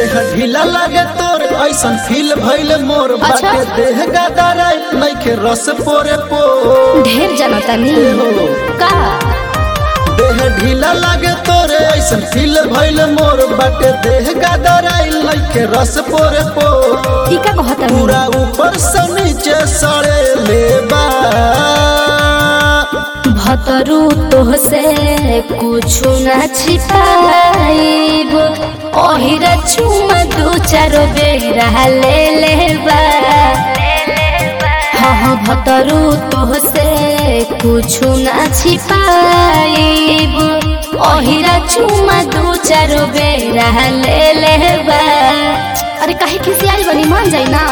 देह ढीला लागे तोर ऐसन फील भइल मोर अच्छा। बाटे देह गदाराई नइखे रस पोरे पो ढेर जनता नी का देह ढीला लागे तोरे ऐसन फील भइल मोर बाटे देह गदाराई नइखे रस पोरे पो ई का कहता नी पूरा ऊपर से नीचे सड़े लेबा भतरू तो से कुछ न छिपाइब ओहिरा चुमा दू चारो बेरा ले लेबा हाँ हाँ भतरू तो से कुछ न छिपाइब ओहिरा चुमा दू चारो बेरा ले लेबा अरे काहे किसी आई बनी मान जाई ना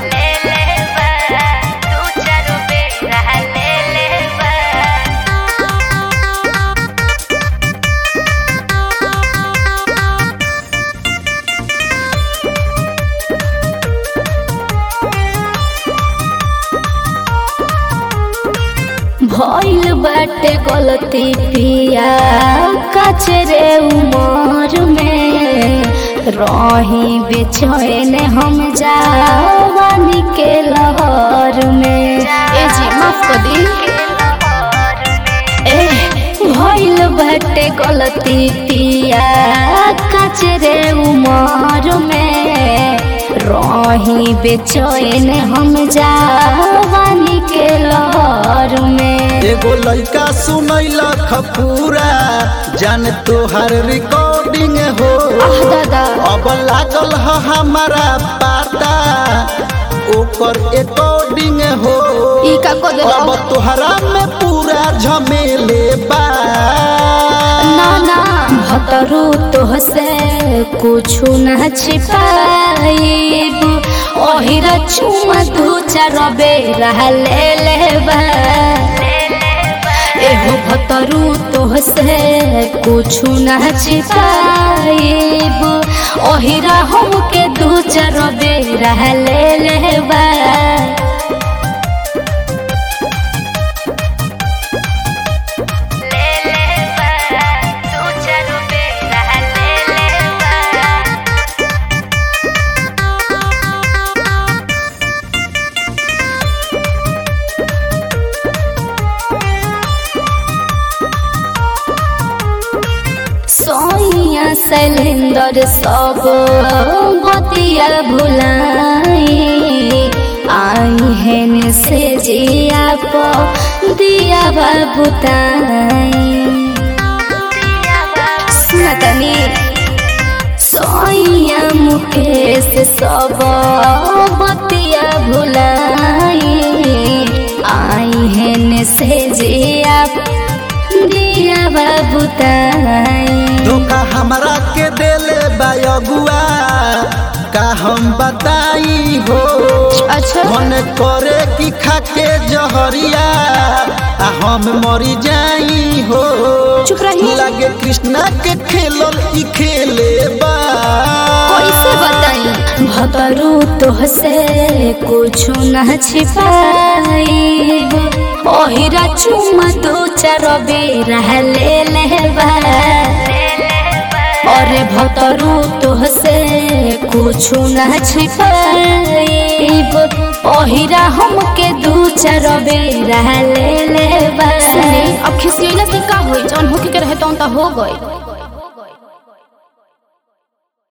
भइल बाटे गलती पिया कचरे उमर में रही बेचैन हम जावानी के लहर में ए जी माफ कर दी ए भइल बाटे गलती पिया कचरे उमर में रही बेचैन हम जावानी के लहर में एगो लइका सुनैला खपूरा जान तोहर रिकॉर्डिंग हो आह दादा अब लागल ह हमारा पाता ओकर एकॉर्डिंग हो ई का को दे अब तोहरा में पूरा झमेले बा ना ना भतरू तो से कुछ न छिपाइब ओहिरा चुमा दू चार बेरा ले लेबा एहो भतरू तो से कुछ न छिपाइब ओहिरा हमके दू चार बेरा ले लेबा सोइया शैलेंद्र सब बतिया भुलाई आई है से जिया प दिया बाबुताई सुनतनी सोइया मुकेश सब बतिया भुलाई आई है से जिया दिया बाबुताई धोखा हमरा के देले बा अगुआ का हम बताई हो अच्छा। मन करे कि खाके जहरिया आ हम मरी जाई हो चुप रही। लागे कृष्णा के खेलल ई खेले बा कैसे बताई भतरू तो से कुछ न छिपाइब ओहिरा चुमा दो चार बेरा ले लेबा अरे भतरू तो से कुछ न छिपाइब ओहिरा हमके दू चार बेरा ले लेबा अब खिसियला से का होई जौन होके के रहे तौन त हो गई